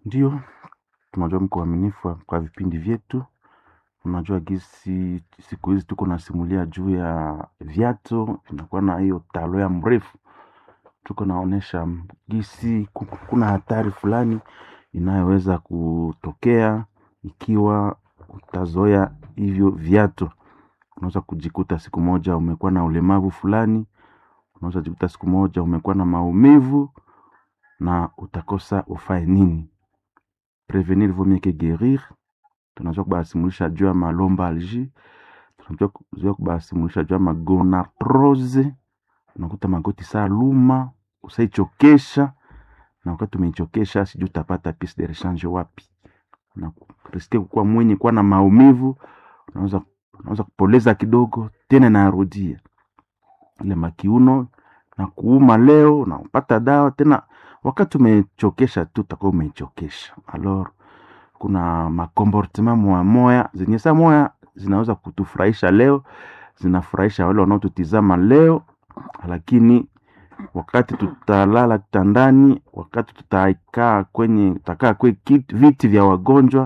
Ndio, tunajua mko waaminifu kwa vipindi vyetu. Unajua gisi siku hizi tuko nasimulia juu ya viatu, vinakuwa na hiyo talo ya mrefu. Tuko naonesha gisi ku- kuna hatari fulani inayoweza kutokea ikiwa utazoea hivyo viatu. Unaweza kujikuta siku moja umekuwa na ulemavu fulani, unaweza jikuta siku moja umekuwa na maumivu na utakosa ufae nini. Prevenir vaut mieux que guérir. Tunajua kubasimulisha juu ya malombalgie, tunajua kujua kubasimulisha juu ya magonarthrose. Unakuta magoti saa luma, usaichokesha na wakati umeichokesha sijui utapata piece de rechange wapi. Na riske kukuwa mwenye kuwa na maumivu, unaweza unaweza kupoleza kidogo tena inarudia ile makiuno na kuuma leo unapata dawa tena wakati umechokesha tu utakuwa umeichokesha alors kuna makomportema moya moya zenye saa moya zinaweza kutufurahisha leo zinafurahisha wale wanaotutizama leo lakini wakati tutalala kitandani wakati tutakaa kwenye tutakaa kwe kiti, viti vya wagonjwa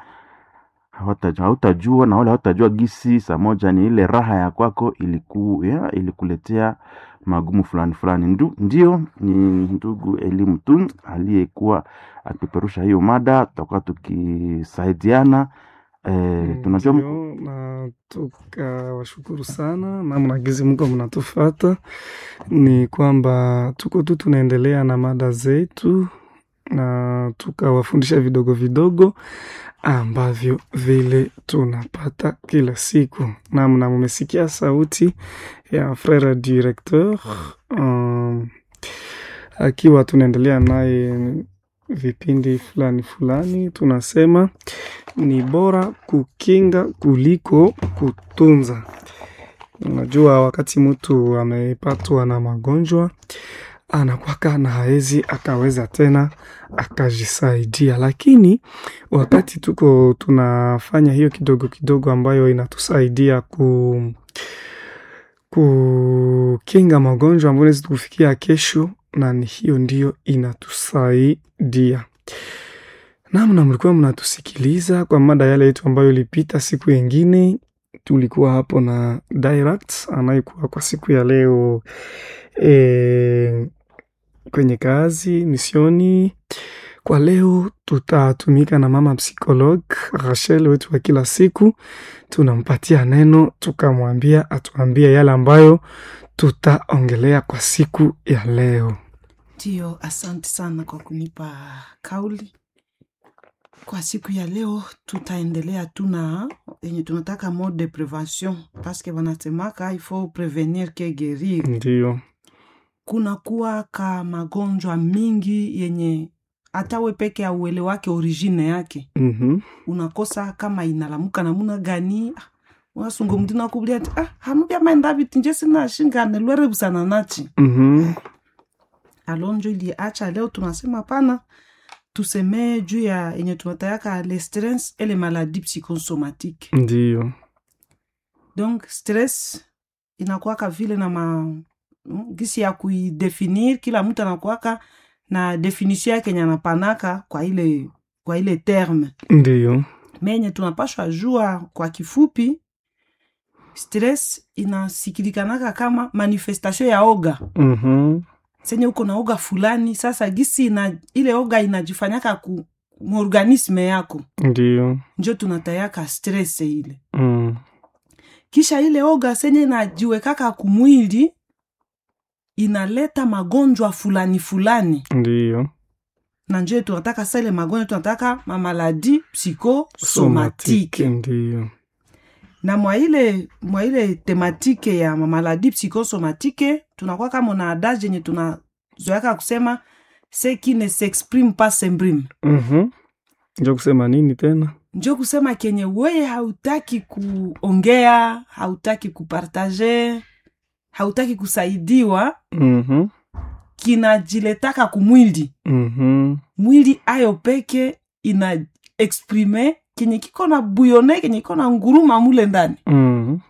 hawata- hautajua na wale hautajua gisi saa moja ni ile raha ya kwako iliku, ya, ilikuletea magumu fulani fulani Ndu, ndio ni ndugu elimu tu aliyekuwa akipeperusha hiyo mada tutakuwa tukisaidiana eh, tunajua mko- Ndio, na tukawashukuru sana namna gizi mko mnatufata. Ni kwamba tuko tu tunaendelea na mada zetu na tukawafundisha vidogo vidogo ambavyo vile tunapata kila siku. Namna mumesikia sauti ya frere directeur um, akiwa tunaendelea naye vipindi fulani fulani, tunasema ni bora kukinga kuliko kutunza. Unajua, wakati mtu amepatwa na magonjwa anakwaka na haezi akaweza tena akajisaidia, lakini wakati tuko tunafanya hiyo kidogo kidogo ambayo inatusaidia ku kukinga magonjwa ambayo inaweza kufikia kesho, na ni hiyo ndiyo inatusaidia namna mlikuwa mnatusikiliza kwa mada yale yetu ambayo ilipita siku yengine. Tulikuwa hapo na Direct anayekuwa kwa siku ya leo e, kwenye kazi misioni. Kwa leo tutatumika na mama psikolog Rachel wetu wa kila siku, tunampatia neno tukamwambia atuambie yale ambayo tutaongelea kwa siku ya leo. Ndio, asante sana kwa kunipa kauli. Kwa siku ya leo tutaendelea tu na yenye tunataka mode de prevention paske wanasemaka il faut prevenir que guérir. Ndio, Kuna kuwa ka magonjwa mingi yenye hata we peke ya uele wake origine yake mhm, unakosa kama inalamuka namuna gani Ah, unasunga mtu nakubulia ati ah hanubya maenda biti nje sina shingane lwere busana nachi mhm, alonjo iliacha leo tunasema pana tusemee juu ya yenye tunatayaka le stress et les maladies psychosomatique ndio, donc stress inakuwaka vile na ma mm, gisi ya kuidefinir kila mtu anakuwaka na definition yake yenye anapanaka kwa ile kwa ile terme ndio, menye tunapashwa jua kwa kifupi stress inasikilikanaka kama manifestation ya oga mhm, senye uko na oga fulani sasa gisi ina, ile oga inajifanyaka ku muorganisme yako ndio, njo tunatayaka stress ile mm, kisha ile oga senye inajiwekaka kumwili inaleta magonjwa fulani fulani ndio, na njo tunataka sa ile magonjwa tunataka mamaladi somatike, psychosomatike ndio, na mwa ile mwa ile tematike ya mamaladi psychosomatike tunakuwa kama na adage yenye tunazoyaka kusema ce qui ne s'exprime pas s'imprime mhm. Njo kusema nini tena? njo kusema kenye weye hautaki kuongea hautaki kupartaje hautaki kusaidiwa Mhm, kinajiletaka kumwili mhm, mwili ayo peke ina exprime kenye kiko na buyone kenye kiko na nguruma mule ndani mhm,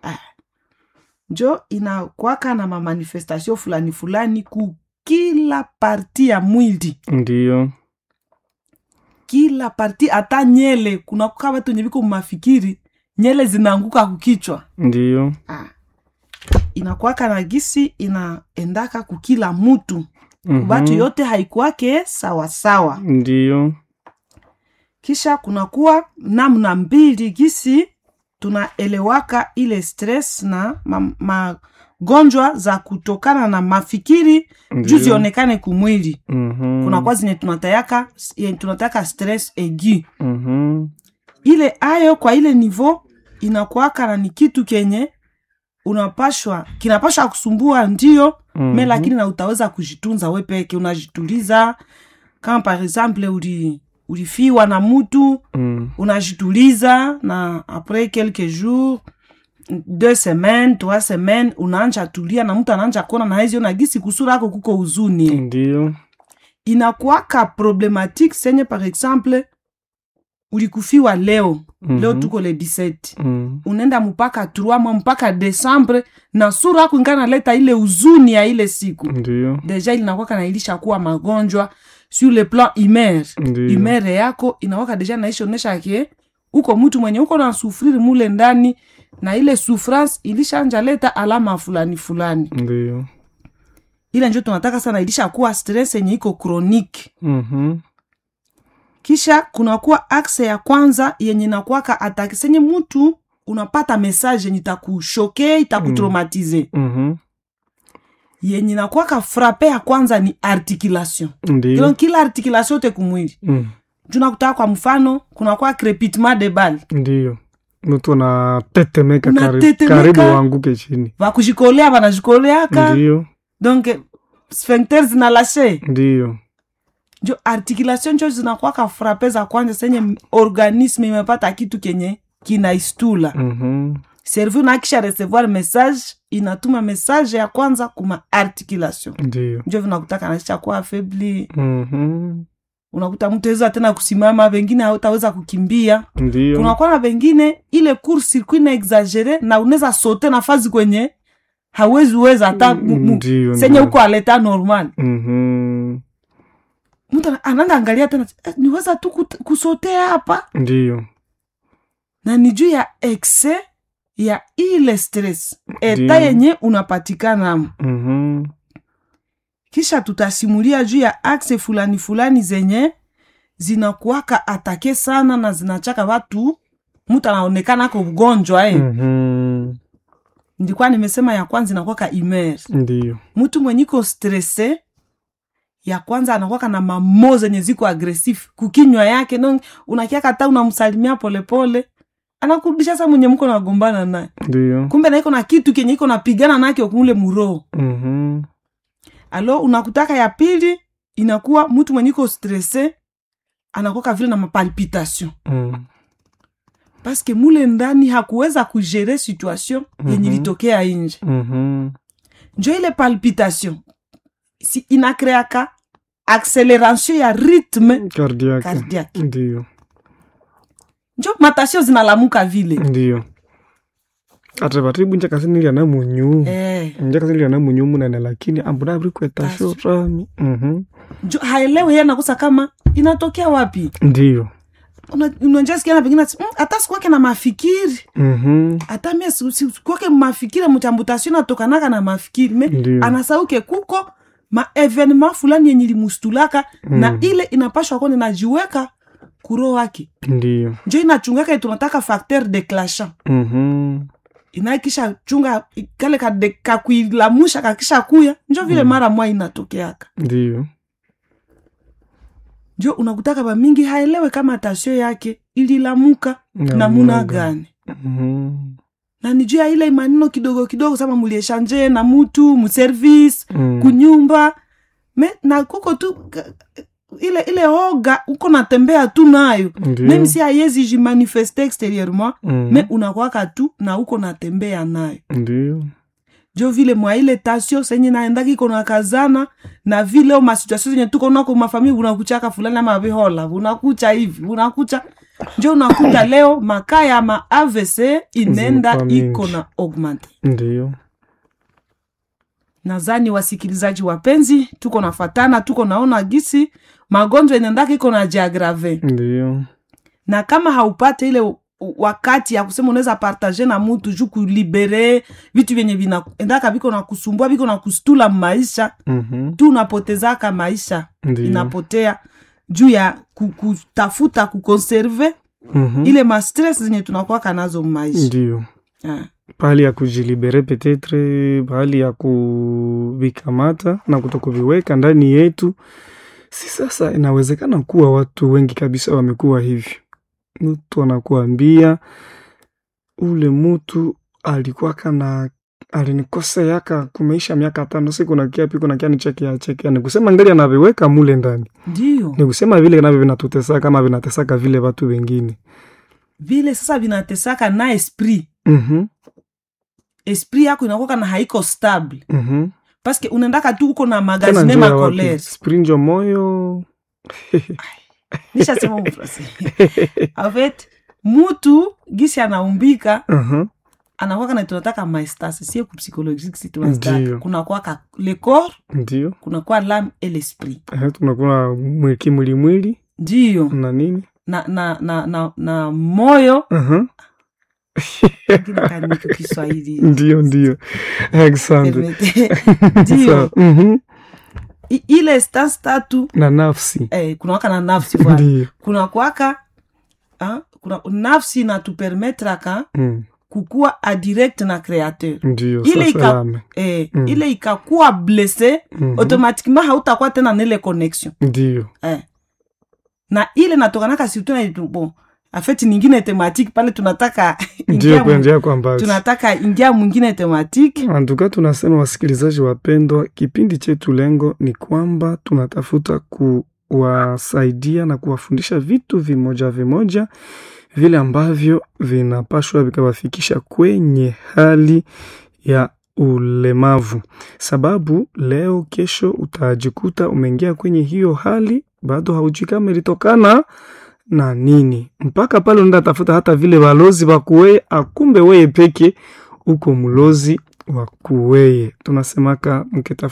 njo inakwaka na mamanifestation fulani fulani ku kila parti ya mwili ndio, kila parti hata nyele kuna kukaa watu wenye viko mafikiri nyele zinaanguka kukichwa ndiyo ah. inakwaka na gisi inaendaka kukila mutu Mhm. batu yote haikuwake sawasawa ndiyo kisha kunakuwa namna mbili gisi tunaelewaka ile stress na ma- magonjwa za kutokana na mafikiri juu ndiyo. zionekane kumwili Mhm. kunakuwa zenye tunatayaka yenye tunataka stress egi Mhm. ile ayo kwa ile nivo inakuwaka na ni kitu kenye unapashwa kinapashwa kusumbua ndio Mhm. me lakini na utaweza kujitunza we peke unajituliza kama par exemple uli ulifiwa na mutu Mm. unajituliza na apres quelques jours deux semaines trois semaines unaanja tulia na mtu anaanja kuona na hezi ona gisi kusura ako kuko huzuni ndiyo inakuwaka problematique senye par exemple ulikufiwa leo Mhm. leo tuko le 17 Mm. unaenda mpaka 3 mwa mpaka desembre na sura yako ingana leta ile huzuni ya ile siku ndiyo deja ilinakwaka na ilisha kuwa magonjwa sur le plan humaire ndiyo humere yako inawaka deja naishonesha ke uko mtu mwenye uko na sufriri mule ndani na ile souffrance ilishanja leta alama fulani fulani ndiyo ile njo tunataka sana ilisha kuwa stress yenye iko chronique Mhm. kisha kunakuwa akse ya kwanza yenye nakwaka ataki senye mtu unapata message yenye itakushoke itakutraumatize Mhm. yenye nakwaka frape ya kwanza ni articulation ndiyo donc kila articulation yote kumwili Mm. junakutaka kwa mfano kunakuwa crepitement de balle ndiyo mtu anatetemeka karibu, Unatetemeka. karibu wanguke chini vakujikolea vanajikoleaka ndiyo donc sphincter zinalashe ndiyo njo articulation njo zinakwaka frape za kwanza senye organisme imepata kitu kenye kinaistula Mhm. cerveau nakisha recevoir message inatuma message ya kwanza kuma articulation ndiyo njo vinakutaka nasha kuwa afebli Mhm. unakuta mtu aweza tena kusimama vengine hautaweza kukimbia ndiyo kunakuwa na vengine ile cour circuit na exagere na unaweza sote nafasi kwenye hawezi weza hata mu- mu- ndiyo senye ndiyo. huko aleta normal Mhm. mtu ana- anaenda angalia tena eh, niweza tu kut- kusotea hapa ndiyo na ni juu ya exe ya ile stress eta Ndiyo. yenye unapatikana Mhm. kisha tutasimulia juu ya akse fulani fulani zenye zinakuwaka atake sana na zinachaka watu mtu anaonekana ako ugonjwa eh. Mhm. ndikuwa nimesema ya kwanza inakwaka imer ndiyo mtu mwenye iko stresse ya kwanza anakwaka na mamo zenye ziko agresif kukinywa yake no unakiaka hata unamsalimia polepole anakurudisha sa mwenye mko nagombana naye ndiyo kumbe naiko na kitu kenye iko napigana nake kule muroho Mhm. alo unakutaka ya pili inakuwa mtu mwenye iko stresse anakwaka vile na mapalpitation Mm. paske mule ndani hakuweza kugere situation yenye Mhm. litokea nje Mhm. njo ile palpitation si inakreaka acceleration ya rythme Cardiaque. cardiaque ndiyo njo matasio zinalamuka vile ndiyo ate vataibu njakasinilia na munyu eh, njakasinilia na munyu munene lakini ambuna aviri kwetasho rami Mhm. njo haelewe ye nakosa kama inatokea wapi ndiyo Una- unajasikia na pengine ati, "Mm, hata sikuwake na mafikiri Mhm. hata mie si- si- sikuwake mafikiri mchambutasio natokanaka na mafikiri me ndiyo anasauke kuko maevenema fulani yenye limustulaka na Mm. ile inapashwa kone najiweka kuro wake ndiyo njo inachungaka tunataka facteur declachant Mhm. inaikisha chunga kale kade- kakuilamusha kakisha kuya njo vile Mm. mara mwa inatokeaka ndiyo njo unakutaka bamingi haelewe kama tasio yake ililamuka namuna gani Mhm. na ni juu ya ile maneno kidogo kidogo sama mulieshanje na mutu muservice Mm. kunyumba me na kuko tu ka- ile ile oga uko natembea tu nayo Ndiyo. meme si ayezi jimanifeste extérieurement Mhm. me unakwaka tu na uko natembea nayo ndiyo jo vile mwa ile tasio senye naendaki iko nakazana na vile o masituasio zenye tuko nako mafamili unakuchaka fulani ama vihola unakucha hivi unakucha njo unakuta leo makaa ya ma avc inenda Zimekuwa iko mingi. na augmente ndiyo nadhani wasikilizaji wapenzi tuko nafatana tuko naona gisi magonjwa inaendaka iko na jiagrave ndio na kama haupate ile u- u- wakati ya kusema unaweza partage na mutu juu kulibere vitu vyenye vinaendaka viko na kusumbua viko na kustula maisha Mhm. tu unapotezaka maisha ndio inapotea juu ya ku- kutafuta kukonserve Mhm. ile mastres zenye tunakwaka nazo maisha ndio Ah, pahali ya kujilibere petetre pahali ya kuvikamata na kutokuviweka ndani yetu si sasa inawezekana kuwa watu wengi kabisa wamekuwa hivyo mtu anakuambia ule mtu alikuwa kana alinikoseaka kumeisha miaka tano siku nakia piku nakia nichekia chekia nikusema ngali anaviweka mule ndani ndio nikusema vile navyo vinatutesaka kama vinatesaka vile watu wengine vile sasa vinatesaka na esprit Mhm, esprit yako inakuwa na haiko stable mhm. paske unaendaka tu uko na Tena magazine njoo ya wapi? makolere sprinjo moyo nishasema mfrase en fait mutu gisi anaumbika Mhm. anakwaka na tunataka maestase sie kupsychologie si Ndio. tunataka kuna kwaka le corps ndio kuna kwa l'âme et l'esprit Eh, tunakuwa mwi- kimwilimwili ndio na nini na na na na, na moyo Mhm. Lakini kaniko kiswahili ndio ndio asante Permete. ndio Sawa. Mhm. I- ile stance tatu na nafsi eh, kuna waka na nafsi bwana ndio kuna kwaka ah, kuna nafsi natupermetraka Mm, kukuwa adirect na créateur ndio Ile sasa ika- lame. eh, Mm. ile ikakuwa blesse Mhm. automatiquement hautakuwa tena nile connexion ndio eh. na ile natokanaka surtout na itu- bon afeti ningine thématique pale tunataka ndio ingia mu- kuenjea kwa mbali tunataka ingia mwingine thématique antuka tunasema wasikilizaji wapendwa kipindi chetu lengo ni kwamba tunatafuta kuwasaidia na kuwafundisha vitu vimoja vimoja vile ambavyo vinapashwa vikawafikisha kwenye hali ya ulemavu sababu leo kesho utajikuta umeingia kwenye hiyo hali bado haujui kama ilitokana na nini mpaka pale unaenda tafuta hata vile walozi wakuweye akumbe weye peke uko mlozi wa kuweye tunasemaka mkitafuta